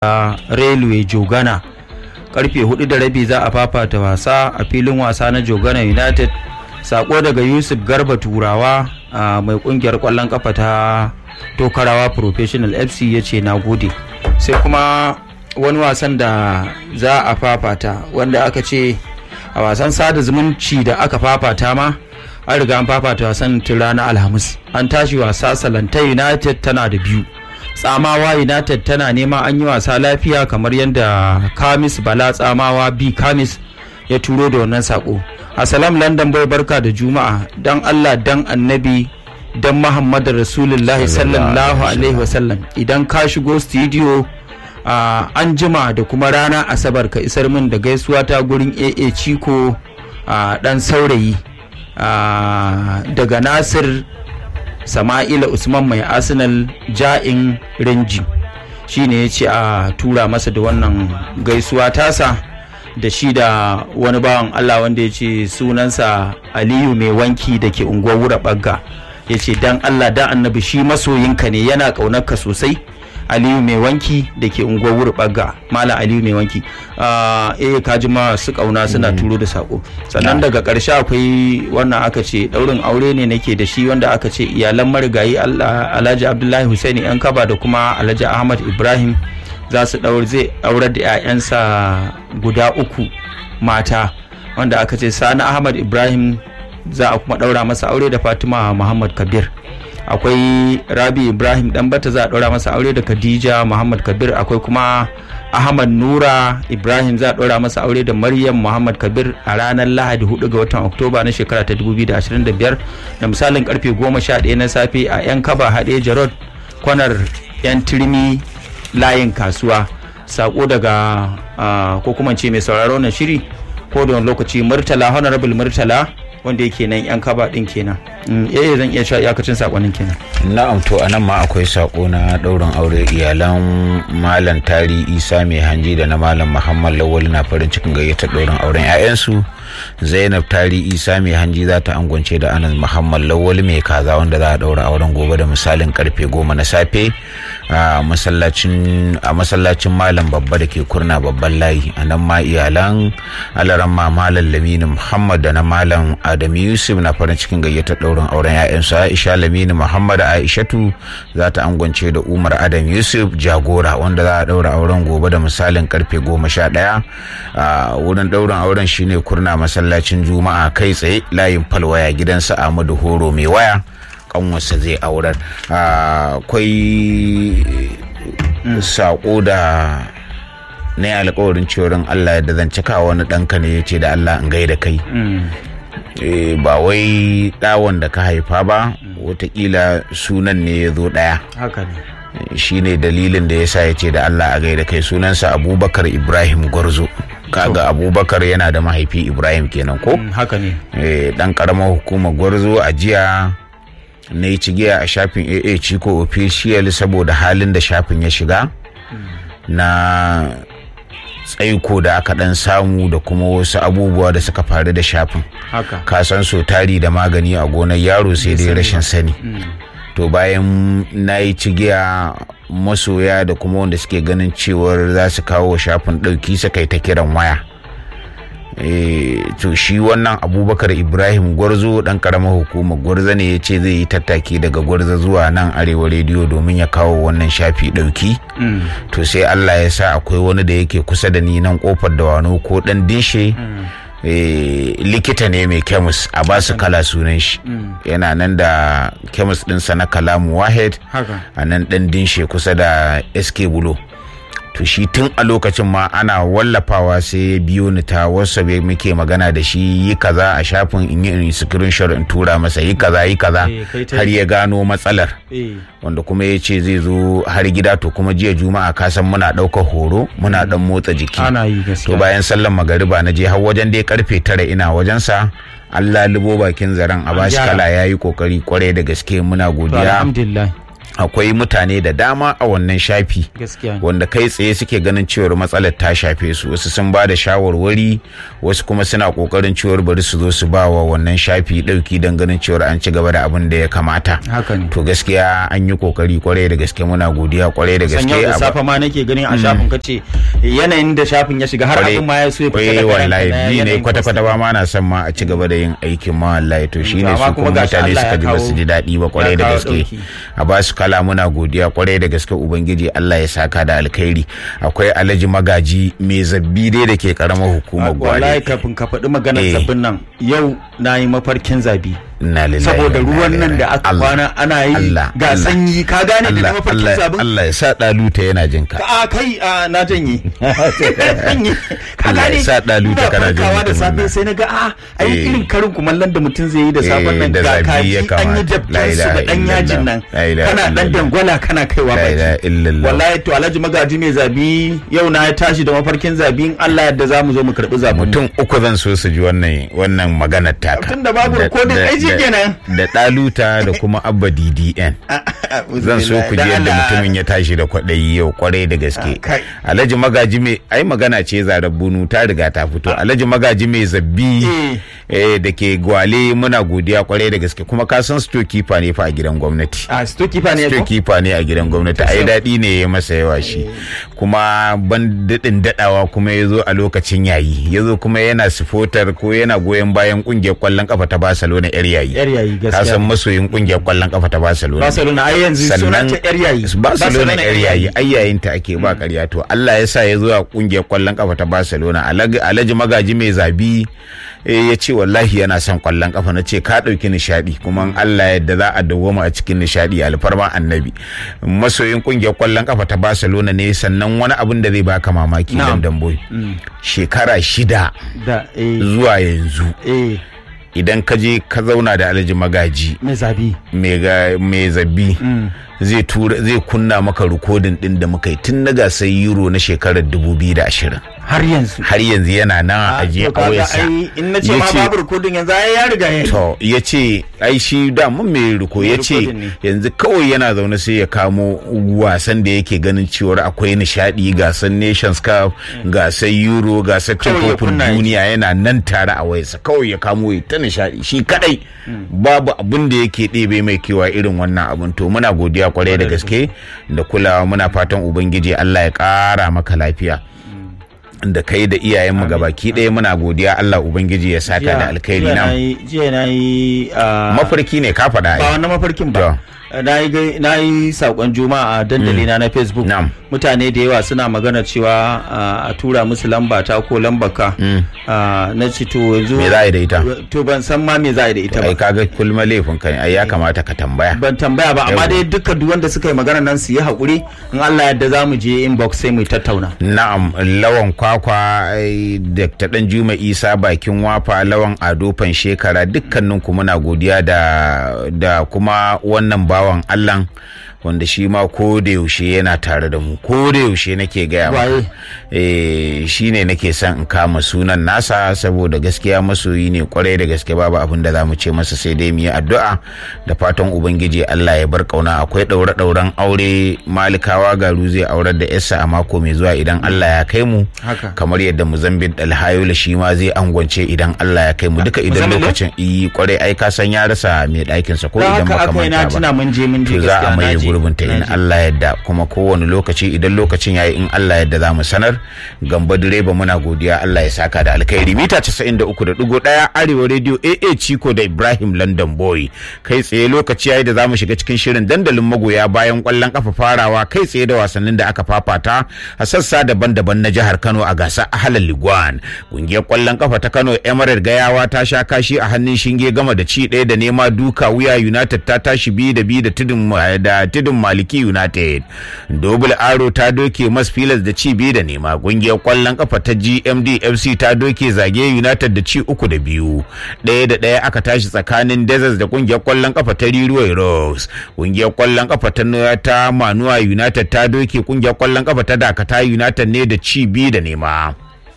railway jogana karfe hudu da rabi za a fafata wasa a filin wasa na jogana united sako daga yusuf garba turawa mai kungiyar kwallon kafa ta tokarawa professional fc ya ce na gode sai kuma wani wasan da za a fafata wanda aka ce a wasan sada zumunci da aka fafata ma an riga an fafata wasan tun ranar alhamis an tashi wasa salanta united tana da biyu tsamawa united tana nema an yi wasa lafiya kamar yadda kamis bala tsamawa b kamis ya turo da wannan sako asalam london bai barka da juma'a dan allah dan annabi dan muhammadu rasulullahi sallallahu alaihi wasallam idan ka shigo studio uh, an jima da kuma rana asabar ka isar min da gaisuwa ta gurin aa ciko uh, dan saurayi uh, daga nasir sama'ila usman mai arsenal ja'in rinji shine ya ce a tura masa da wannan gaisuwa tasa da shi da wani bawan allah wanda ya ce sunansa aliyu mai wanki da ke unguwar wura bagga ya ce dan allah dan annabi shi masoyinka ne yana ƙaunarka sosai aliyu mai wanki da ke unguwar wuri bagga malam aliyu mai wanki eh kaji ma su kauna suna turo da sako sannan daga ƙarshe akwai wannan aka ce daurin aure ne nake da shi wanda aka ce iyalan marigayi alhaji abdullahi husaini yan kaba da kuma alhaji ahmad ibrahim za su daur zai aurar da 'ya'yansa guda uku mata wanda aka ce sani ahmad ibrahim za a kuma daura masa aure da fatima muhammad kabir akwai rabi ibrahim bata za a ɗora masa aure da khadija muhammad kabir akwai kuma ahmad nura ibrahim za a ɗora masa aure da maryam muhammad kabir a ranar lahadi 4 ga watan oktoba na shekara ta 2025 da misalin karfe 11 na safe a yan kaba haɗe jarod kwanar yan turmi layin kasuwa sako daga ko kuma ce mai sauraro na shiri ko da wani lokaci murtala honorable murtala wanda yake nan yan kaba din kenan eh zan iya cewa iyakacin sakonin kenan na'am to anan ma akwai sako na daurin aure iyalan malam tari isa mai hanji da na malam muhammad lawal na farin cikin gayyatar daurin auren 'ya'yansu zainab tari isa mai hanji za ta angwance da anas muhammad lawal mai kaza wanda za a daura auren gobe da misalin karfe goma na safe a masallacin malam babba da ke kurna babban layi a nan ma iyalan alaran ma malam lamini muhammad da na malam adam yusuf na farin cikin gayyatar daurin auren 'ya'yansu aisha lamini muhammad aishatu za ta angwance da umar adam yusuf jagora wanda za a daura auren gobe da misalin karfe goma sha ɗaya a wurin daurin auren shine kurna masallacin juma'a kai tsaye layin falwaya gidansa ahmadu horo mai waya kanwarsa zai aurar akwai sako da na yi alkawarin cewar allah da zan cika wani ɗanka ne ya ce da allah in gaida kai ba wai ɗawon da ka haifa ba watakila sunan ne ya zo ɗaya haka ne shi ne dalilin da ya sa ya ce da allah a gaida kai sunansa abubakar ibrahim gwarzo kaga abubakar yana da mahaifi ibrahim kenan ko haka ne dan karamar hukumar gwarzo a jiya na yi cigiya a shafin aa ciko official saboda halin da shafin ya shiga na tsaiko da aka dan samu da kuma wasu abubuwa da suka faru da shafin ka san so tari da magani a gonar yaro sai dai rashin sani to bayan na yi cigiya masoya da kuma wanda suke ganin cewar za su kawo shafin ɗauki suka yi ta kiran waya to shi wannan abubakar ibrahim gwarzo dan karamar hukumar gwarza ne ya ce zai yi tattaki daga gwarza zuwa nan arewa rediyo domin ya kawo wannan shafi ɗauki to sai allah ya sa akwai wani da yake kusa da ni nan kofar da wano ko dan dinshe likita ne mai kemis a basu kala sunan shi yana nan da kemis ɗinsa na kalamu wahed a nan ɗan dinshe kusa da sk bulo to shi tun a lokacin ma ana wallafawa sai ya biyo ni ta wasu muke magana da shi yi kaza a shafin in yi screenshot in tura masa yi kaza yi kaza har ya gano matsalar wanda kuma ya ce zai zo har gida to kuma jiya juma'a kasan muna ɗaukar horo muna ɗan motsa jiki to bayan sallan magariba na je har wajen dai karfe tara ina wajensa Allah libo bakin zaren a bashi kala ya yi kokari kwarai da gaske muna godiya akwai mutane da dama a wannan shafi gaskiya ne. wanda kai tsaye suke ganin cewar matsalar ta shafe su wasu sun ba da shawarwari wasu kuma suna kokarin cewar bari su zo su ba wa wannan shafi dauki don ganin cewar an ci gaba da abin da ya kamata haka ne to gaskiya an yi kokari kwarai da gaske muna godiya kwarai da san gaske yau da a- safe ma nake ganin a shafin ka ce yanayin da shafin ya shiga har kwarai- abin ma ya so ya fita kwarai daga wallahi ranka na ni ne yanayin kwata kwata post. ba ma na son ma a ci gaba da yin aikin ma wallahi to shine amma su kuma kuma gashi mutane Allah ya suka ji ba kawo- su ji daɗi ba kwarai ya da kawo gaske ɗauki. a ba su kala muna godiya kwarai da gaske ubangiji Allah ya saka da alkhairi akwai alhaji magaji mai zabbi dai da ke karamar hukumar wallahi gwale kafin ka faɗi maganar Eh. sabbin nan yau na yi mafarkin zabi Inna lillahi saboda wa inna ruwan nan ilaihi da aka Allah, kwana ana yi Allah, ga Allah. sanyi ka gane da na Allah mafarkin Allah zabin Allah ya sa daluta yana jin ka a kai a na janye Janye. ka Allah ya gane sa ɗalu ta ina kana jin farkawa da mutumin safe nan. sai na ga a ai Eh. irin karin kumallon da mutum zai yi da safen Eh, nan da ga zabi kaji ya an yi kamata. La dabtar su da ilaha dan yajin nan illallah. La ilaha kana dan illallah. dangwala kana kaiwa La ilaha baki illallah. wallahi to alhaji magaji mai zabi yau na ya tashi da mafarkin zabi in Allah yadda za mu zo mu karbi zabin mu. mutum uku zan so su ji wannan wannan maganar taka Tun da babu Da- recording, da- ai shi da- kenan. da daluta da kuma abba ddn zan so ku ji Da yadda Allah. mutumin ya tashi da kwaɗayi yau kwarai da gaske Ah, kai. alhaji magaji mai ai magana ce zarar bunu ta riga ta fito alhaji magaji mai zabbi eh, da ke gwale muna godiya kwarai da gaske kuma ka san stokifa ne fa a gidan gwamnati a stokifa ne ko stokifa ne a gidan gwamnati ai daɗi ne ya masa yawa shi kuma ban daɗin daɗawa kuma ya zo a lokacin yayi ya zo kuma yana sifotar ko yana goyon bayan ƙungiyar ƙwallon ƙafa ta barcelona yar yayi yar yayi ka gaskiya san masoyin ƙungiyar ƙwallon ƙafa ta barcelona Barcelona ai yanzu sunan ta yar yayi barcelona yar yayi ai yayin ta ake ba ƙarya to Allah ya sa ya zo a ƙungiyar ƙwallon ƙafa ta barcelona Alag- alhaji magaji mai zabi eh, ya ce wallahi yana son ƙwallon ƙafa na ce ka ɗauki nishaɗi kuma in Allah yadda za a dawwama a cikin nishaɗi alfarma annabi masoyin ƙungiyar ƙwallon ƙafa ta barcelona ne sannan wani abin da zai baka mamaki Na'am. dan damboy shekara shida da eh zuwa yanzu eh idan ka je ka zauna da alhaji magaji mai zabi mai ga- mai zabi zai tura zai kunna maka rikodin din da muka yi tun na gasar euro na shekarar 2020 har yanzu har yanzu yana nan a ajiye to a kaga wayarsa ai in na ce ma Yace- babu recording yanzu ai ya riga ya to ya ce ai shi da mun mai riko ya ce rikodin ne. yanzu kawai yana zaune sai ya kamo wasan da yake ganin cewar akwai nishadi gasar nations cup gasar euro gasar cin Kawai ya kofin kunna ya duniya yana nan tare a wayarsa kawai ya kamo ya ta nishadi shi kadai babu abin da yake ɗebe mai kewa irin wannan abin to muna godiya kwarai da gaske da kulawa muna fatan ubangiji Allah ya ƙara maka lafiya da kai da iyayenmu gabaki ɗaya muna godiya Allah ubangiji ya saka da alkhairi jiya na nayi- jiya na yi mafarki ne ka faɗa ba ai wannan mafarkin ba na yi gai- na yi saƙon juma'a a dandali na na facebook Na'am. mutane da yawa suna magana cewa ah, a tura musu lamba ta ko lambaka Ah, na ci to yanzu Me za a yi da ita? to ban san ma me za a yi da ita ai ba kaga kulma laifin kai ai ya kamata ka tambaya ban tambaya ba amma Yawwa. dai duka duk wanda suka yi magana nan su yi haƙuri in Allah yadda za mu je inbox sai mu tattauna na'am lawan kwakwa ai, Dr. dan juma isa bakin wafa lawan ado fan shekara dukkanin ku muna godiya da da kuma wannan bawan allah wanda shi ma ko da yaushe yana tare da mu ko da yaushe nake gaya Waye? maka eh shine nake son in kama sunan nasa saboda gaskiya masoyi ne kwarai da gaske babu abin da za mu ce masa sai dai mu yi addu'a da fatan ubangiji Allah ya bar kauna akwai daure dauren aure malikawa garu zai aurar da yarsa a mako mai zuwa idan Allah ya kai mu Haka. kamar yadda Muzambin Alhayola shi ma zai angwance idan Allah ya kai mu duka idan Muzambil ne? lokacin yi kwarai ai ka san ya rasa mai ɗakin sa ko da idan haka baka aka yi na manta ba tuna mun je mun je to za a gaskiya, maye na je. gurbin ta in Na je. Allah yadda kuma kowane lokaci idan lokacin yayi in Allah yadda za mu sanar gamba direba muna godiya Allah ya saka da alkhairi mita 93.1 arewa radio AA Chico da Ibrahim London Boy kai tsaye lokaci yayi da za mu shiga cikin shirin dandalin magoya bayan kwallon kafa farawa kai tsaye da wasannin da aka fafata a sassa daban-daban na jihar Kano a gasar Ahalal Liguan kungiyar kwallon kafa ta Kano Emirate Gayawa ta sha kashi a hannun shinge gama da ci ɗaya da nema duka wuya United ta tashi biyu da biyu da tudun da tudun Maliki United Double Aro ta doke Mas Pilas da ci biyu da nema kungiyar kwallon kafa ta GMD FC ta doke Zage United da ci uku da biyu ɗaya da ɗaya aka tashi tsakanin Deserts da kungiyar kwallon kafa ta Riruwai Rocks kungiyar kwallon kafa ta ta Manuwa United ta doke kungiyar kwallon kafa ta Dakata United ne da ci biyu da nema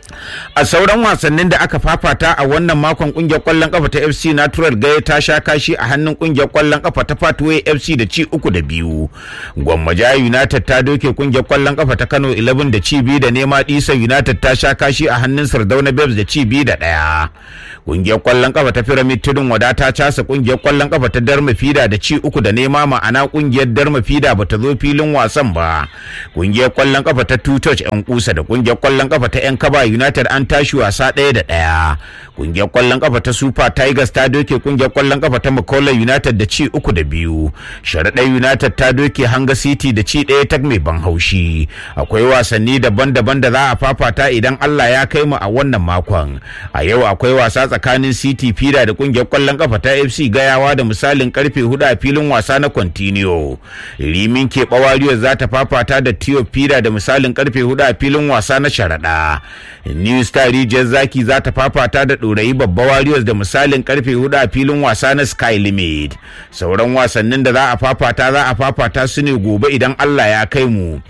a sauran wasannin da aka fafata a wannan makon kungiyar kwallon kafa ta fc natural gaya ta sha kashi a hannun kungiyar kwallon kafa ta pathway fc da ci uku da biyu gwammaja united ta doke kungiyar kwallon kafa ta kano 11 da ci biyu da nema disa united ta sha kashi a hannun sardauna babs da ci biyu da daya kungiyar kwallon kafa ta pyramid tudun wada ta casa kungiyar kwallon kafa ta darma fida da ci uku da nema ma'ana kungiyar darma fida bata zo filin wasan ba kungiyar kwallon kafa ta two touch yan kusa da kungiyar kwallon kafa ta yan kaba united an tashi wasa ɗaya da ɗaya kungiyar kwallon kafa ta super tigers ta doke kungiyar kwallon kafa ta macaulay united da ci uku da biyu sharaɗa united ta doke hanga city da ci ɗaya ta mai ban haushi akwai wasanni daban-daban da za a fafata idan allah ya kai mu a wannan makon a yau akwai wasa tsakanin city fida da kungiyar kwallon kafa ta fc gayawa da misalin karfe hudu a filin wasa na continuo rimin keɓa warriors za ta fafata da tio fida da misalin karfe hudu a filin wasa na sharaɗa new star rijiyar zaki za ta fafata da ɗorayi babba warriors da misalin karfe hudu a filin wasa na sky limit sauran wasannin da za a fafata za a fafata su ne gobe idan allah ya kai mu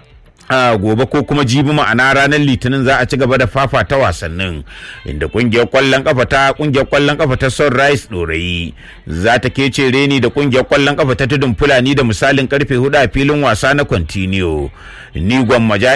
a gobe ko kuma jibi ma'ana ranar litinin za a ci gaba da fafata wasannin inda kungiyar kwallon kafa ta kungiyar kwallon kafa ta sunrise dorayi za ta kece reni da kungiyar kwallon kafa ta tudun fulani da misalin karfe hudu a filin wasa na continue ni gwammaja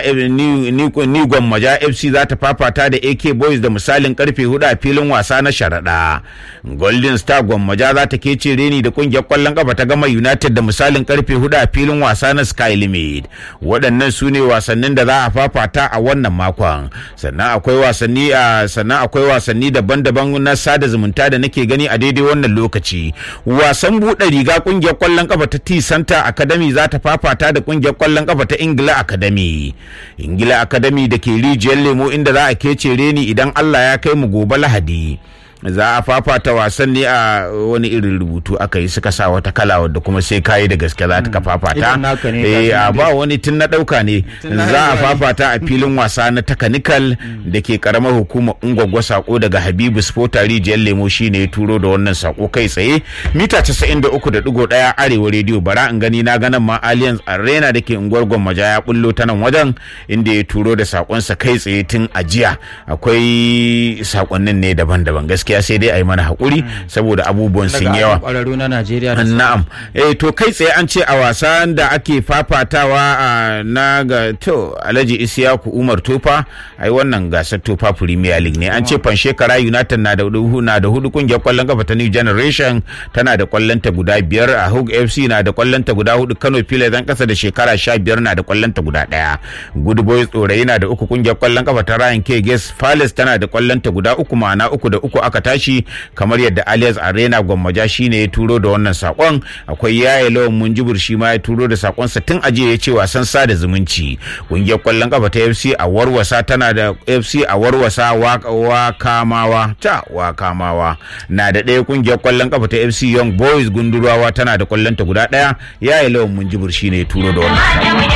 ni gwammaja fc za ta fafata da ak boys da misalin karfe hudu a filin wasa na sharaɗa golden star gwammaja za ta kece reni da kungiyar kwallon kafa ta gama united da misalin karfe hudu a filin wasa na sky limit waɗannan su ne wasannin da za a fafata a wannan makon sannan akwai wasanni a sannan akwai wasanni daban-daban na sada zumunta da nake gani a daidai wannan lokaci wasan buɗe riga kungiyar kwallon kafa ta T Center Academy za ta fafata da kungiyar kwallon kafa ta Ingila Academy Ingila Academy da ke rijiyar lemo inda za a kece reni idan Allah ya kai mu gobe Lahadi za a fafata wasan ne a wani irin rubutu aka yi suka sa wata kala wadda kuma sai kayi da gaske za ta fafata eh a ba wani tun na dauka ne za a fafata a filin wasa na takanikal da ke karamar hukumar ungwagwa sako daga habibu spota rijiyar lemo shine ya turo da wannan sako kai tsaye mita 93.1 arewa rediyo bara in gani na ganin ma alliance arena da ke unguwar gwammaja ya bullo ta nan wajen inda ya turo da sakonsa kai tsaye tun ajiya akwai sakonnin ne daban-daban gaskiya gaskiya sai dai a yi mana haƙuri saboda abubuwan sun yawa. Na'am. Eh to kai tsaye an ce a wasan da ake fafatawa a na ga to Alhaji Isiyaku Umar Tofa ai wannan gasar Tofa Premier League ne an ce Fanshekara United na da hudu na da hudu kungiyar kwallon kafa ta New Generation tana da kwallon ta guda biyar a Hug FC na da kwallon ta guda hudu Kano Pilas dan kasa da shekara sha biyar na da kwallon ta guda daya. Good Boys Tsorayi na da uku kungiyar kwallon kafa ta Ryan K Ges Palace tana da kwallon ta guda uku ma'ana uku da uku aka tashi kamar yadda alias arena gwammaja shine ya turo da wannan sakon akwai yaya lawan munjibur shi ma ya turo da sakonsa tun ajiye ya ce wasan sada zumunci kungiyar kwallon kafa ta fc a warwasa tana da fc a warwasa wakamawa ta wakamawa na da ɗaya kungiyar kwallon kafa ta fc young boys gundurawa tana da kwallon ta guda ɗaya yaya lawan munjibur shine ya turo da wannan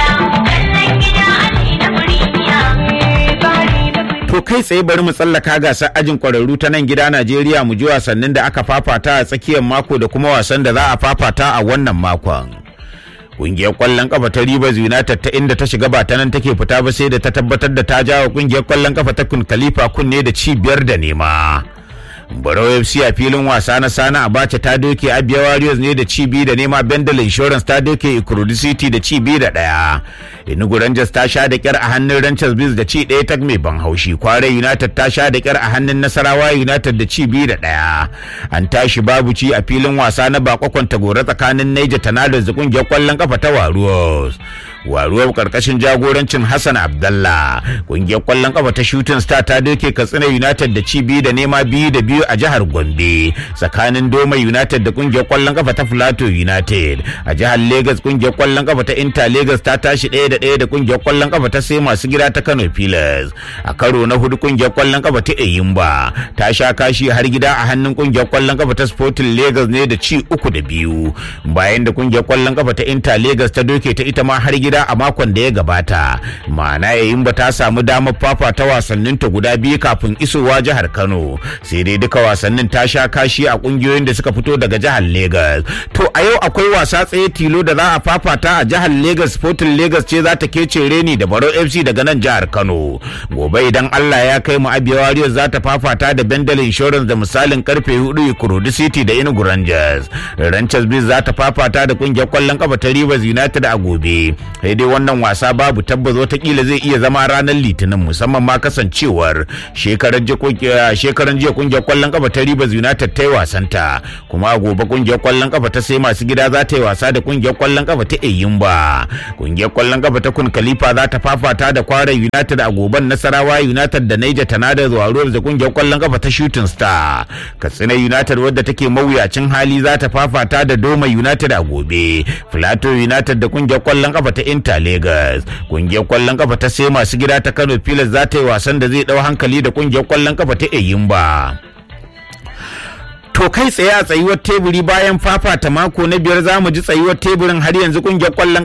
To kai tsaye bari mu tsallaka gasar ajin kwararru ta nan gida Najeriya mu ji wasannin da aka fafata a tsakiyar mako da kuma wasan da za a fafata a wannan makon. Kungiyar kwallon kafa ta Rivers United ta inda ta shiga ba ta nan take fita ba sai da ta tabbatar da ta jawo kungiyar kwallon kafa ta Kun Khalifa kunne da ci biyar da nema. Barau FC a filin wasa na Sana Abacha ta doke Abia Warriors ne da ci biyu da nema Bendel Insurance ta doke Ikurudi City da ci biyu da ɗaya. Enugu Rangers ta sha da kyar a hannun Rangers Biz da ci ɗaya ta mai ban haushi. Kware United ta sha da kyar a hannun Nasarawa United da ci biyu da ɗaya. An tashi babu ci a filin wasa na bakon tagora tsakanin Niger Tornadoes da kungiyar kwallon kafa ta Warriors. waruwar karkashin jagorancin Hassan Abdallah kungiyar kwallon kafa ta Shooting Star ta doke Katsina United da ci biyu da nema biyu da biyu a jihar Gombe tsakanin Doma United da kungiyar kwallon kafa ta Plateau United a jihar Lagos kungiyar kwallon kafa ta Inter Lagos ta tashi ɗaya da ɗaya da kungiyar kwallon kafa ta sai masu gida ta Kano Pillars a karo na hudu kungiyar kwallon kafa ta Eyimba ta sha kashi har gida a hannun kungiyar kwallon kafa ta Sporting Lagos ne da ci uku da biyu bayan da kungiyar kwallon kafa ta Inter Lagos ta doke ta ita ma har gida gida a makon da ya gabata ma'ana yayin ba ta samu damar fafata wasannin ta guda biyu kafin isowa jihar kano sai dai duka wasannin ta sha kashi a kungiyoyin da suka fito daga jihar Legas. to a yau akwai wasa tsaye tilo da za a fafata a jihar Legas Sporting Legas ce za ta kece reni da Baro FC daga nan jihar Kano gobe idan Allah ya kai mu Abia Warriors za ta fafata da Bendel Insurance da misalin karfe 4 Ikorodu City da Enugu Rangers Rangers Biz za ta fafata da kungiyar kwallon kafa ta Rivers United a gobe sai dai wannan wasa babu tabbas watakila zai iya zama ranar Litinin musamman ma kasancewar shekaran jiya kungiyar kwallon kafa ta Rivers United ta yi wasanta kuma a gobe kungiyar kwallon kafa ta sai masu gida za ta yi wasa da kungiyar kwallon kafa ta Eyimba kungiyar kwallon kafa ta Kun Khalifa za ta fafata da Kwara United a goben Nasarawa United da Niger Tanada zuwa da kungiyar kwallon kafa ta Shooting Star Katsina United wadda take mawuyacin hali za ta fafata da Doma United a gobe Plateau United da kungiyar kwallon kafa ta Inter Lagos kungiyar kwallon kafa ta sai masu gida ta Kano Pilas za ta yi wasan da zai dau hankali da kungiyar kwallon kafa ta Eyimba To kai tsaye a tsayuwar teburi bayan fafata mako na biyar za mu ji tsayuwar teburin har yanzu kungiyar kwallon